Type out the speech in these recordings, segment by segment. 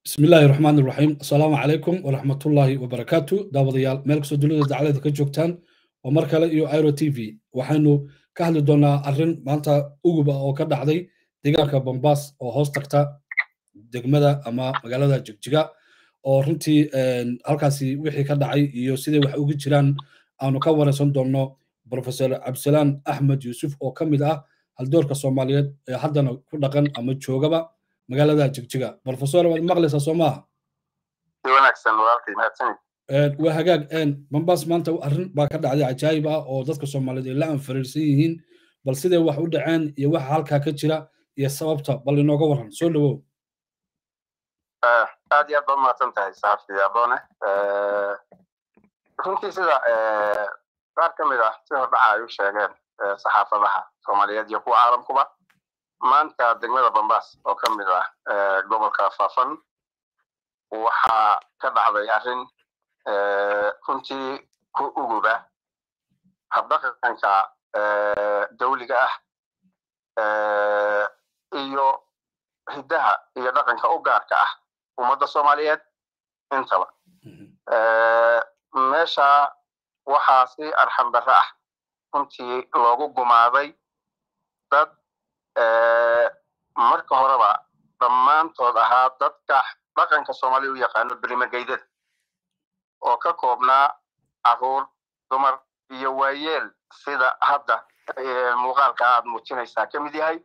بسم الله الرحمن الرحيم السلام عليكم ورحمة الله وبركاته داوديال ملك سودولة دعالة كجوكتان ومركلة يو ايرو تي في وحنو كهل دونا أرن مانتا أوغبا أو كدعدي ديغاكا بمباس أو هوستكتا degmada ama magaalada jigjiga oo runtii halkaasi wixii ka dhacay iyo siday wax ugu jiraan aanu ka waraysan doonno professor cabdisalaan axmed yuusuf oo ka mid ah haldoorka soomaaliyeed ee haddana ku dhaqan ama joogaba magaalada jigjiga professor waad maqlaysaa soo maaha waa hagaag bambaas maanta arrin baa ka dhacday cajaayib ah oo dadka soomaaliyeed ay la anfariirsan yihiin bal siday wax u dhaceen iyo waxa halkaa ka jira iyo sababta bal inooga waran soo dhawow aad iyo aad baad mahadsan tahay saxafi adoone runtii sida qaar ka mid ah si hordhaca ay u sheegeen saxaafadaha soomaaliyeed iyo kuwa caalamkuba maanta degmada bambaas oo ka mid ah gobolka faafan waxaa ka dhacday arrin runtii ku uguba habdhaqanka dawliga ah iyo hiddaha iyo dhaqanka u gaarka ah ummadda soomaaliyeed intaba meesha waxaa si arxam darre ah runtii loogu gumaaday dad marka horeba dhammaantood ahaa dadka dhaqanka soomaaliya u yaqaano berimageydada oo ka koobnaa caruur dumar iyo waayeel sida hadda muuqaalka aad muujinaysaa ka mid yahay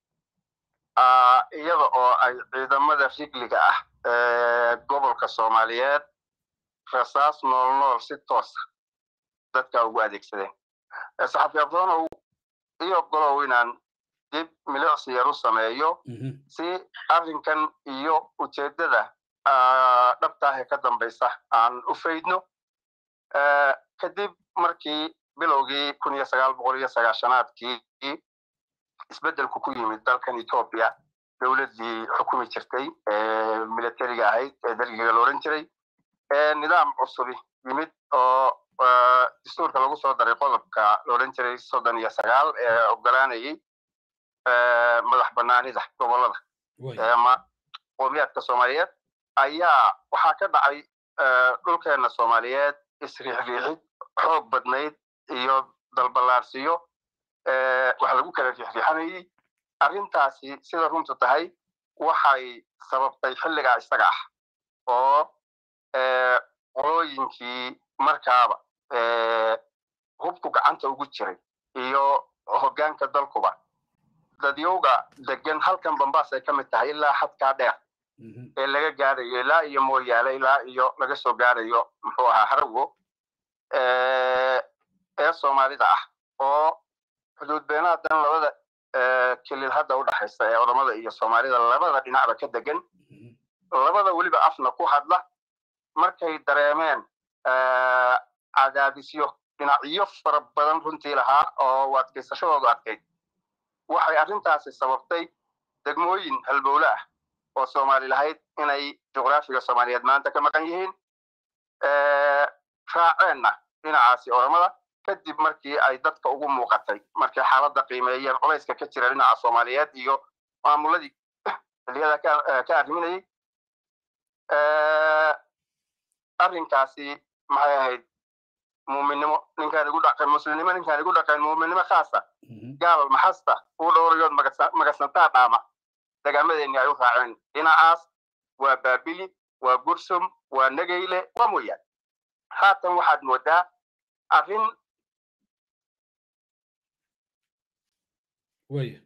iyada oo ay ciidamada rigliga ah gobolka soomaaliyeed rasaas nool nool si toosa dadka ugu adeegsadeen saxafi abdoonow iyo golow inaan dib milicsi yar u sameeyo si arrinkan iyo ujeeddada dhabtaah ee ka dambaysa aan u faydno kadib markii bilowgii kun iyo sagaal boqol iyo sagaashanaadkii isbeddelku ku yimid dalkan etoobiya dowladdii xukumi jirtay ee militariga ahayd ee dergiga la odhan jiray nidaam cusubi yimid oo dastuurka lagu soo daray qodobka la odhan jiray soddon iyo sagaal ee ogolaanayay madax banaanida gobollada ama qowmiyaadka soomaaliyeed ayaa waxaa ka dhacay dhulkeenna soomaaliyeed isriixriixid xoog badnayd iyo dalballaarsiyo wax lagu kala riixriixanayay arrintaasi sida runtu tahay waxay sababtay xilligaa isaga ah oo qolooyinkii markaaba hubku gacanta ugu jiray iyo hoggaanka dalkuba dadyowga degan halkan bambaas ay ka mid tahay ilaa xadkaa dheer ee laga gaarayo ilaa iyo mooyaale ilaa iyo laga soo gaarayo muxuu ahaa harawo ee soomaalida ah oo xuduud beenaadan labada kelil hadda u dhaxaysa ee odamada iyo soomaalida labada dhinacba ka degan labada weliba afna ku hadla markay dareemeen cadaadisyo dhinacyo fara badan runtii lahaa oo adkaysashadoodu adkayd waxay arrintaasi sababtay degmooyin halbowle ah oo soomaali lahayd inay juqraafiga soomaaliyeed maanta ka maqan yihiin raaceenna dhinacaasi oramada kadib markii ay dadka ugu muuqatay markay xaaladda qiimeeyeen culayska ka jira dhinaca soomaaliyeed iyo maamuladii xiliyada ka arriminayay arrinkaasi maxay ahayd muuminnimo ninkaan igu dhaqan muslimnimo ninkaan igu dhaqan muuminnimo khaasa gaal maxasta uu dhowrayood magasantaa dhaama degaamadeenni ay u raaceen dhinacaas waa baabili waa gursum waa nageyle waa mooyaan haatan waxaad moodaa arrin Waya.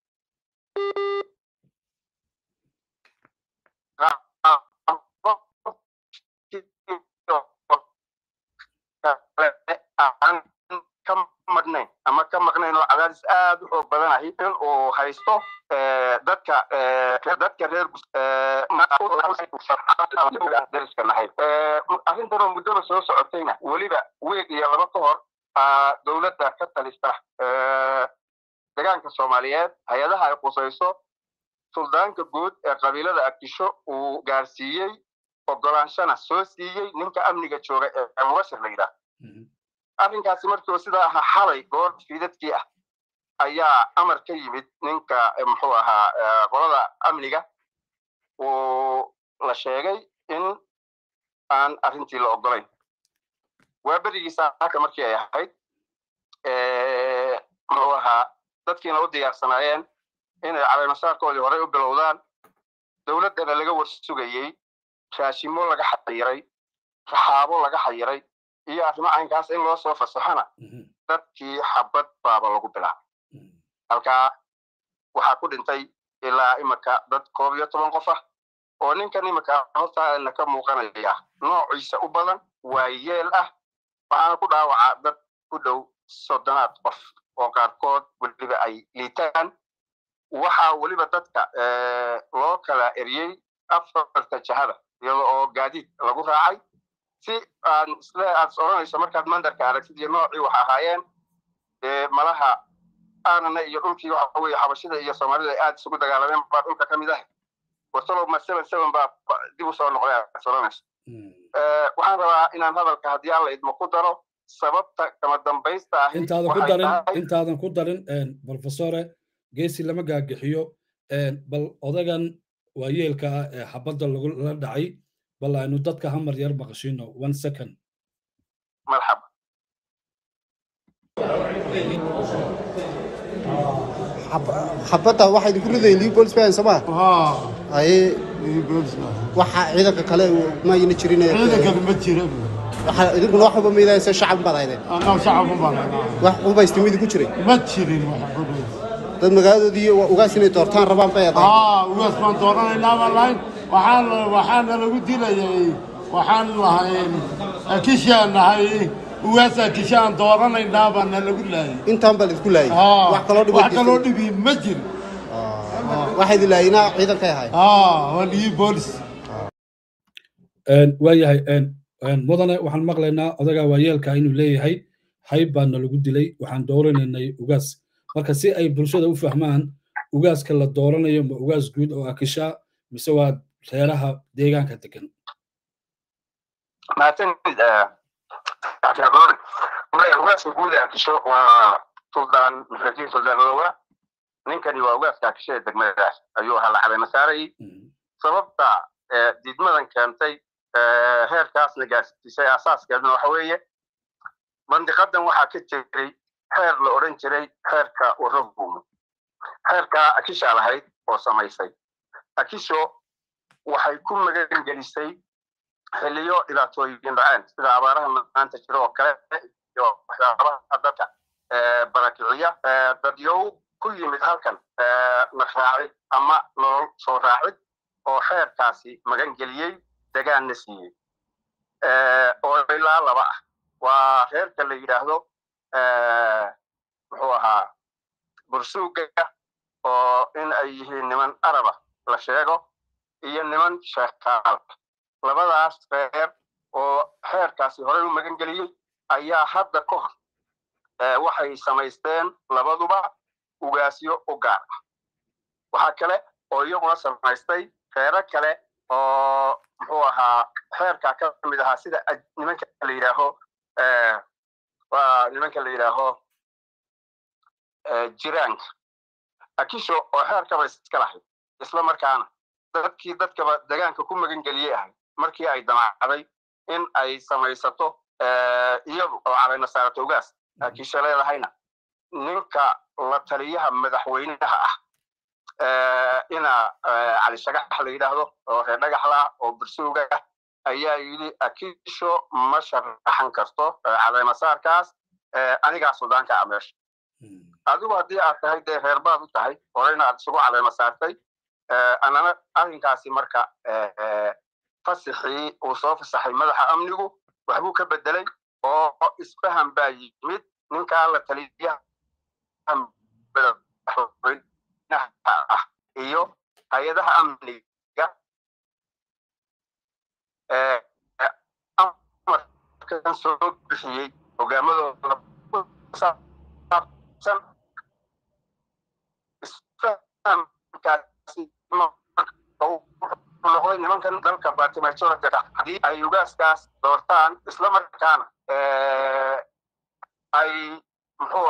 ka madnayn ama ka maqnayn oo cadaadis aad u xoog badanahay in uu haysto dadka dadka reer dariska nahay arrintan oo muddada soo socotayna weliba weeg iyo laba ka hor dowladda ka talista degaanka soomaaliyeed hay-adaha ay qusayso suldaanka guud ee qabiilada agdisho uu gaarsiiyey ogolaanshana soo siiyey ninka amniga jooga ee mubashir la yidhaah arrinkaasi markii uu sidaa ahaa xalay goor fiidadkii ah ayaa amar ka yimid ninka muxuu ahaa qolada amniga uu la sheegay in aan arrintii la ogolayn waa berigiisa haka markii ay ahayd muxuu ahaa dadkiina u diyaarsanaayeen inay caleemasaarkoodii horey u bilowdaan dowladdana laga warsugayey raashimo laga xayiray raxaabo laga xayiray iyo arrimo caynkaas in loo soo fasaxona dadkii xabad baaba lagu bilaabay halkaa waxaa ku dhintay ilaa imika dad koob iyo toban qof ah oo ninkan imika hortaana ka muuqanaya noociisa u badan waa yeel ah waxaana ku dhaawacaa dad ku dhow soddonaad qof oo qaarkood weliba ay liitaan waxaa weliba dadka loo kala eriyey afarta jahada iyada oo gaadiid lagu raacay si aan isle aad odhanayso markaad mandarka aragtid iyo noocii wax ahaayeen malaha aanana iyo dhulkii waxa weye xabashida iyo soomaalida ay aad isugu dagaalameen baa dhulka ka mid ah wasalow ma seven seven baa dib u soo noqday aad odhanayso waxaan rabaa inaan hadalka haddii alla idmo ku daro sababta kama dambaysta ahi intaadan ku darin intaadan ku darin professore geesi lama gaagixiyo bal odagan waayeelka ah ee xabadda lagula dhacay bal aynu dadka hamar yar maqashino one second marxaba xabadda waxaa idinku ridaya leopolis ban soo maa haye waxa ciidanka kale mayna jirin ciidankana ma jira waxa idinkuna wax walba maydaysa shacab baad haydeen anaa shacab baan haynaa wax qubaysta midi ku jiray ma jirin wax qubays dad magaaladoodii ugaas inay doortaan rabaan bay aday aa ugaas baan dooranaynaa baan lahayn waxaan waxaana lagu dilayay waxaan lahayn kishaan nahay ugaas kishaan dooranaynaa baana lagu laayay intaan baa laidinku laayay wax kaloo dhibo wax kaloo dhibi ma jiro waxaa idin laayinaa ciidankay ahay aa waa dhigi boolis waayahay mudane waxaan maqlaynaa odaga waayeelka inuu leeyahay hayb baana lagu dilay waxaan dooranaynay ugaas marka si ay bulshada u fahmaan ugaaska la dooranayo ma ugaas guud oo akisha mise waa reeraha deegaanka degan mahadsanid cabdiadoore maya ugaaska guud ee akisho waa suldaan mufratiin suldaan owa ninkani waa ugaaska akisho ee degmadaas ayuu ahaa la caleema saarayay sababta diidmadan keentay heerkaasna gaarsiisay asaaskeeduna waxa weeye mandiqadan waxaa ka jiray xeer la odhan jiray xeerka waraguumo xeerka akisha lahayd oo samaysay akisho waxay ku magan gelisay xiliyo dhibaatooyin dhaceen sida abaaraha maanta jiro oo kale iyo waxyaabaha dadka barakiciya dadyow ku yimid halkan nafraacid ama nolol soo raacid oo xeerkaasi magan geliyey degaanna siiyey oo ilaa laba ah waa reerka la yidhaahdo muxuu ahaa bursuuga oo in ay yihiin niman araba la sheego iyo niman sheekaalka labadaas reer oo xeerkaasi horey u magan geliyey ayaa hadda ka hor waxay samaysteen labaduba ugaasyo u gaar ah waxaa kale oo iyaguna samaystay reero kale oo muxuu ahaa xeerkaa ka mid ahaa sida nimanka la yidhaaho waa nimanka la yidhaaho jiraanka akisho oo xeerkaba iska lahayd isla markaana dadkii dadkaba degaanka ku magan geliyey ahay markii ay damacday in ay samaysato iyadu oo calayna saarato ugaas akisho leedahayna ninka la taliyaha madaxweynaha ah ina cali shagax la yidhaahdo oo reer dhagaxla oo bursuuga ah ayaa yidhi akisho ma sharaxan karto calaymasaarkaas anigaa suldaanka a meesha adigu haddii aad tahay dee reer baad u tahay horeyna aad isugu calayma saartay anana arrinkaasi marka fasixii uu soo fasaxay madaxa amnigu waxbuu ka bedelay oo isfaham baa yimid ninkaa la taliyaha ah iyo hay-adaha amniga amarkan soo bixiyey hogaamadooda saabsan isfahamkaasi noqday nimankan dalka batimajorka haddii ay ugaaskaas doortaan isla markaana ay muxuu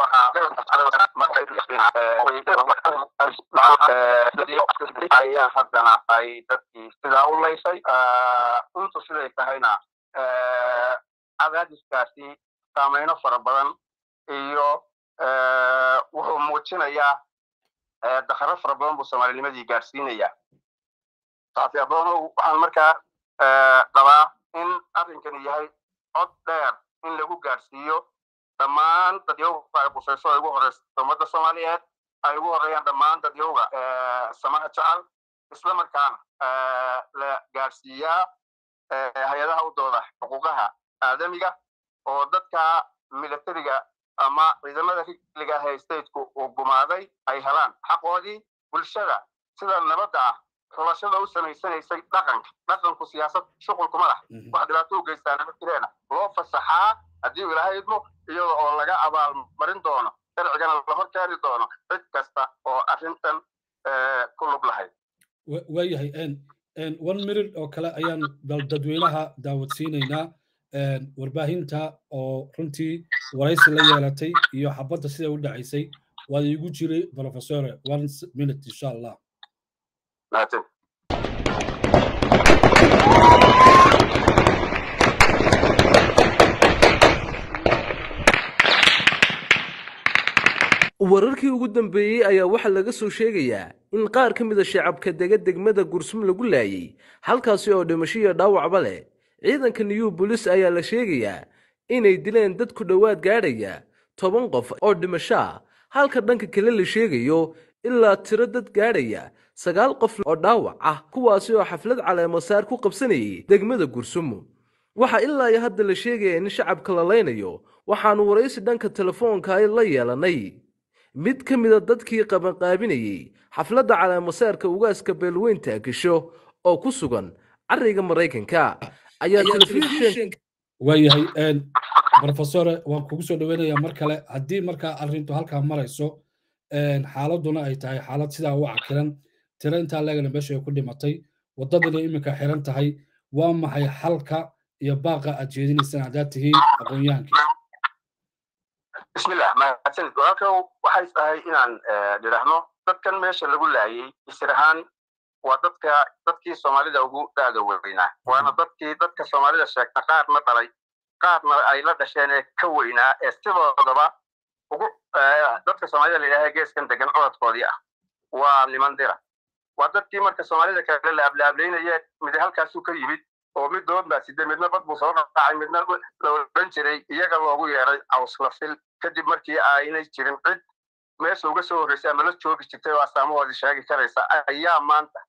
ahaa ayaa haddana ay dadkii sidaa u laysay runtu siday tahayna cadaadiskaasi saameyno fara badan iyo wuxuu muujinayaa dakaro fara badan buu soomaalinimadii gaadhsiinayaa saasi adoonow waxaan markaa qabaa in arrinkani yahay cod dheer in lagu gaadhsiiyo dhammaan dadyowga ay qusayso ay ugu horeyso ummadda soomaaliyeed ay ugu horeeyaan dhammaan dadyowga samaha jecel isla markaana la gaadhsiiyaa hay-adaha u dooda xuquuqaha aadamiga oo dadka militariga ama ciidamada rigliga ah ee stateku uu gumaaday ay helaan xaqoodii bulshada sida nabadda ah xulashada u samaysanaysay dhaqanka dhaqanku siyaasad shuqulkuma lah wax dhibaato u geystaa nabad jireena loo fasaxaa haddii uu ilaahay idmo iyada oo laga abaalmarin doono sharcigana la hor keeni doono cid kasta oo arrintan ku lug lahayd waayahay one minute oo kale ayaan bal dadweynaha daawadsiinaynaa warbaahinta oo runtii waraysi la yeelatay iyo xabadda sida u dhacaysay waad iigu jiray professore one minute insha allah mahadsan wararkii ugu dambeeyey ayaa waxaa laga soo sheegayaa in qaar ka mida shacabka dega degmada gursum lagu laayay halkaasi oo dhimasho iyo dhaawacba leh ciidanka new bolis ayaa la sheegayaa inay dileen dad ku dhowaad gaadhaya toban qof oo dhimasho ah halka dhanka kale la sheegayo ilaa tiro dad gaadhaya sagaal qof oo dhaawac ah kuwaasi oo xaflad caleemasaar ku qabsanayay degmada gursumo waxaa ilaa iyo hadda la sheegaya in shacabka la laynayo waxaanu waraysi dhanka telefoonka ay la yeelanay mid ka mida dadkii qabanqaabinayey xafladda caleemasaarka ugaaska beelweynta agisho oo ku sugan cariga maraykanka ayaa telefishin waayahay professore waan kugu soo dhaweynayaa mar kale haddii markaa arrintu halkaa marayso xaaladuna ay tahay xaalad sidaa u cakiran tiro intaa leegana meesha ay ku dhimatay waddadana iminka xiran tahay waa maxay xalka iyo baaqa aad jeedinaysaan haddaad tihiin aqoon-yahankii bismillah mahadsanid walaalkow waxay tahay inaan nidhaahno dadkan meesha lagu laayay isir ahaan waa dadka dadkii soomaalida ugu daada weynaa waana dadkii dadka soomaalida sheegta qaarna dhalay qaarna ay la dhasheen ee ka weynaa ee sidoodaba ugu dadka soomaalida la yidhaha geeskan degan codadkoodii ah waa niman dira waa dadkii marka soomaalida kale la ablaablaynaya mid halkaasuu ka yimid oo mid dood baa side midna bad buu soo dhaqaacay midna la odhan jiray iyaga loogu yeeray cawslafil kadib markii aynay jirin cid meesha uga soo horreysay ama la joogi jirtay oo astaamahoodii sheegi karaysa ayaa maanta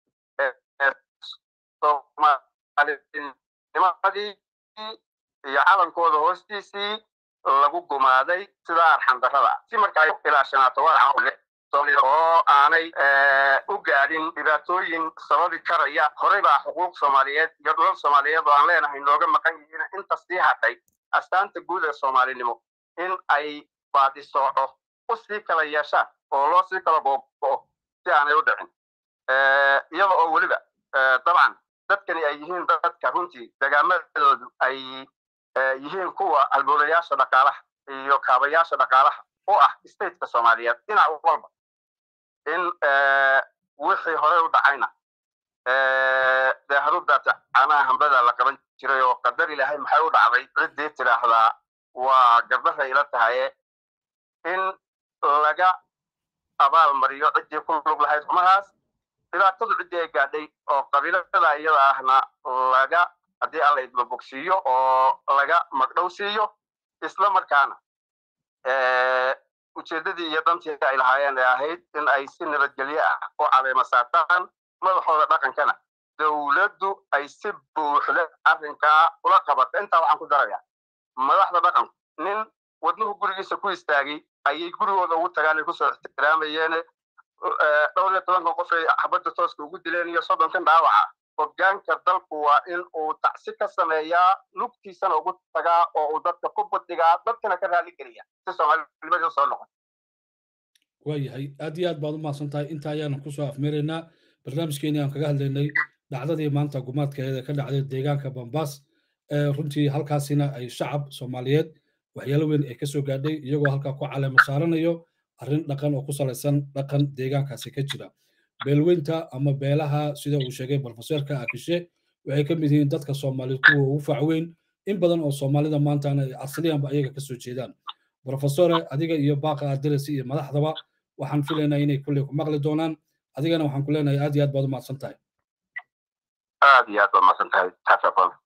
soomaalinimadii iyo calankooda hoostiisii lagu gumaaday sidaa arxandarrada si marka ay ilaashanaato walac oo aanay u gaadhin dhibaatooyin sababi karaya horey baa xuquuq soomaaliyeed iyo dhulal soomaaliyeed oo aan leenahay nooga maqan yihiin inta sii hadhay astaanta guud ee soomaalinimo in ay baadisooco u sii kala yeeshaan oo loo sii kala googo'o si aanay u dhicin iyada oo weliba dabcan dadkani ay yihiin dadka runtii degaamadoodu ay yihiin kuwa halboolayaasha dhaqaalaha iyo kaabayaasha dhaqaalaha u ah stateka soomaaliyeed dhinac walba in wixii horey u dhacayna dee harudaata canaha hambada la qaban jiray oo qadar ilaahay maxay u dhacday ciddii tidhaahdaa waa gabdhahay ila tahaye in laga abaal mariyo ciddii ku lug lahayd xumahaas dhibaatadu ciddii ay gaadhay oo qabiilada iyada ahna laga haddii alla idma bogsiiyo oo laga magdhow siiyo isla markaana ujeeddadii iyo dantii ay lahaayeen ee ahayd in ay si nabadgelyo ah u caleema saartaan madaxooda dhaqankana dowladdu ay si buuxda arrinkaa ula qabato intaa waxaan ku darayaa madaxda dhaqanku nin wadnuhu gurigiisa ku istaagay ayay gurigooda ugu tagaan ay kusoo ixtiraamayeen dhowr iyo tobankan qof ay xabadda tooska ugu dileen iyo soddonkan dhaawaca hoggaanka dalku waa in uu tacsi ka sameeyaa lugtiisana ugu tagaa oo uu dadka ku buddigaa dadkana ka raali geliya si soomaalinimadii soo noqon waayahay aad iyo aad baad u mahadsan tahay inta ayaanu kusoo afmeeraynaa barnaamijkeeni aan kaga hadlaynay dhacdadii maanta gumaadkeeda ka dhacday deegaanka bambaas runtii halkaasina ay shacab soomaaliyeed waxyaalo weyn ay kasoo gaadhay iyagoo halkaa ku caleema saaranayo arrin dhaqan oo ku salaysan dhaqan deegaankaasi ka jira beelweynta ama beelaha sida uu sheegay profesorka akishe waxay ka mid yihiin dadka soomaaliyed kuwa ugu facweyn in badan oo soomaalida maantana asliyanba ayaga kasoo jeedaan profesore adiga iyo baaqa adirasi iyo madaxdaba waxaan filaynaa inay kulley ku maqli doonaan adigana waxaan ku leenahay aad iyo aad baad u mahadsan tahay aad iyo aad baad mahadsan tahay